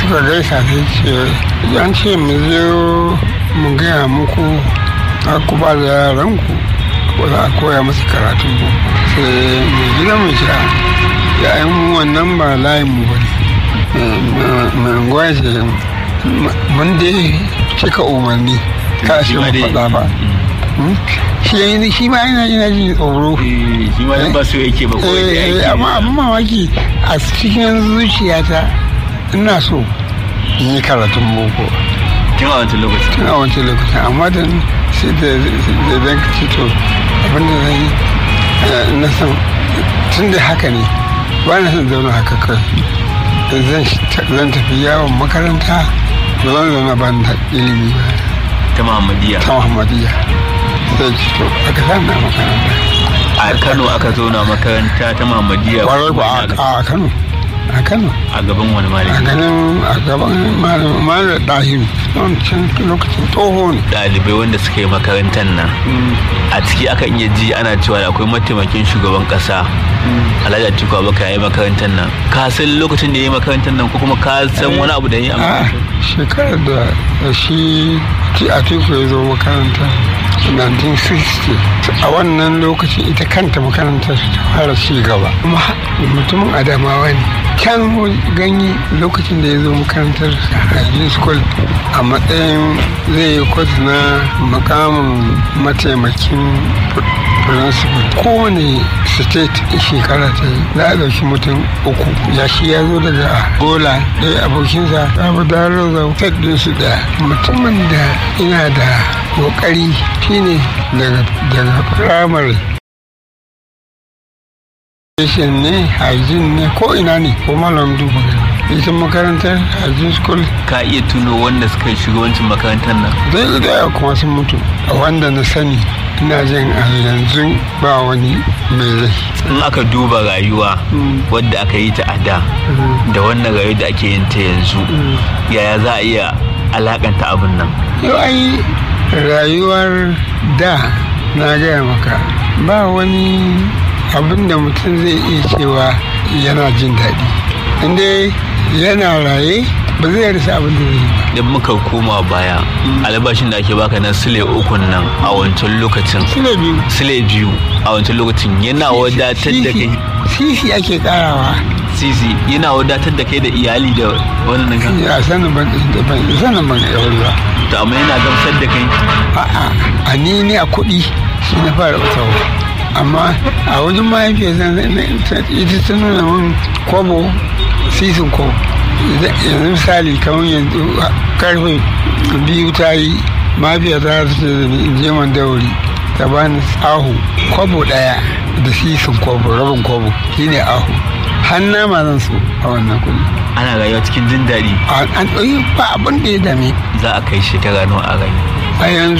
suka gaisa sai ce an ce mu zo mu gaya muku a ku ba da yaranku ko za a koya musu karatun boko sai mai gida mai sha ya yi mu wannan ba layin mu ba ne mai unguwa ce mun dai cika umarni ka shi mu faɗa ba shi shi ma yana yana jin tsoro shi ma ba su yake ba ko amma abin mamaki a cikin zuciyata ina so in yi karatun boko tun a wancan lokacin tun a wancan lokacin amma da sai da zan ci to abinda zan yi na san tun da haka ne ba na son zauna haka kai zan tafi yawon makaranta ba zan zauna ban da ilimi ba ta muhammadiyya ta muhammadiyya sai ci to aka sa na makaranta a kano aka zauna makaranta ta muhammadiyya kwarai ba a kano a kano a gaban wani a malami ganin a gaban malam ɗahiru wancan lokacin tsoho ne ɗalibai wanda suka yi makarantar nan a ciki akan iya ji ana cewa da akwai mataimakin shugaban ƙasa alhaji atiku abubakar ya yi makarantar nan ka san lokacin da ya yi makarantar nan ko kuma ka san wani abu da ya yi a a makarantar shekarar da shi atiku ya zo makaranta 1960 a wannan lokacin ita kanta makarantar ta fara ci gaba kuma mutumin adamawa ne can ganye lokacin da ya zo makarantar hajji school a matsayin zai yi kwas na makamin mataimakin principal kowane state shekara ta yi za a ɗauki mutum uku ya shi ya zo daga gola ɗaya abokinsa abu da roza state ɗinsu da mutumin da ina da ƙoƙari shine daga daga firamare Station ne, hajjin ne, ko ina ne, ko malam duba gani. Ita makarantar hajjin school ka iya tuno wanda suka yi shugabancin makarantar nan zai da kuma sun mutu. A wanda na sani, ina jin a yanzu ba wani mai rai. in aka duba rayuwa wadda aka yi ta a da da wannan rayuwa da ake yin ta yanzu yaya za a iya alakanta abin nan Yau ai rayuwar da na gaya maka ba wani abin da mutum zai iya cewa yana jin daɗi. Inda yana raye ba zai rasa abin da zai yi ba. idan muka koma baya albashin da ake baka na sile ukun nan a wancan lokacin Sile biyu. sile biyu a wancan lokacin yana wadatar da kai Sisi ake karawa. sisi yana wadatar da kai da iyali da wannan kan Ya sanin ban ban sanin ban aure ba. to amma yana gamsar da kai A'a, a ni ne a kuɗi shi na fara ɓatawa. Amma a wajen mahaifiyar zan ita ta nuna min kwabo sisin kwabo. Yanzu misali kamar yanzu karfe biyu ta yi mahaifiyar ta ta ce da ni in je man dauri ta bani ahu kwabo ɗaya da sisin kwabo rabin kwabo shine ahu. Hanna ma zan so a wannan kuɗi. ana rayuwa cikin jin daɗi An ɗauki ba abin da ya dame za a kai shekara nawa a rayu a yanzu